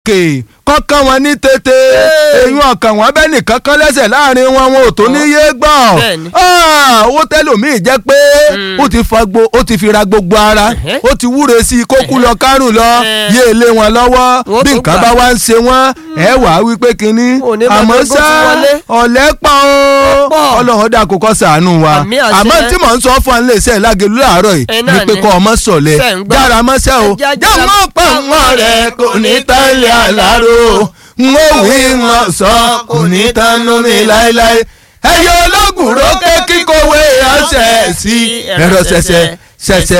òkè kọ́kàn wọn ní tètè eyín ọkàn wọn bẹ́ẹ̀ nìkan kan lẹ́sẹ̀ láàrin wọn wọn ò tó ní yé gbọ́ Bẹ́ẹ̀ni. Ah, owó tẹ́lòmíì jẹ́ pé ó ti fa gbo ó ti fi ra gbogbo ara Ẹ̀hẹ́. ó ti wúre sí i kó kú lọ kárùn lọ Ẹ̀. yé lé wọn lọ́wọ́ Wọ́n bí tó nǹkan gbà. bá wá ń ṣe wọ́n ẹ wàá wí pé kínní Òní máa àmọ́ gbé bó ṣá ti wọlé. ọ̀lẹ́ pa ó pọ̀. ọlọ́run dà kó kọ́ sàánú wa Àmì àṣẹ. àmọ́ tí mò ń sọ fún ọ nílé iṣẹ́ lágẹ̀lú láàárọ̀ yìí Ẹ náà ni pé ni. kọ́ ọmọ sọ̀lẹ̀ Ṣé ń gbọ́? jára mọ́ṣẹ́ o Ẹ já- jẹ́ já- mọ́ pọ̀ mọ́ rẹ̀ kò ní tẹ́lẹ̀ àlárò n ó wí wọn sọ kò ní tánú mi láéláé ẹyọ ológun rókè kíkọ̀wé ọ̀sẹ̀ sí ẹ̀rọ ṣẹ̀ṣẹ̀ ṣẹ̀ṣẹ̀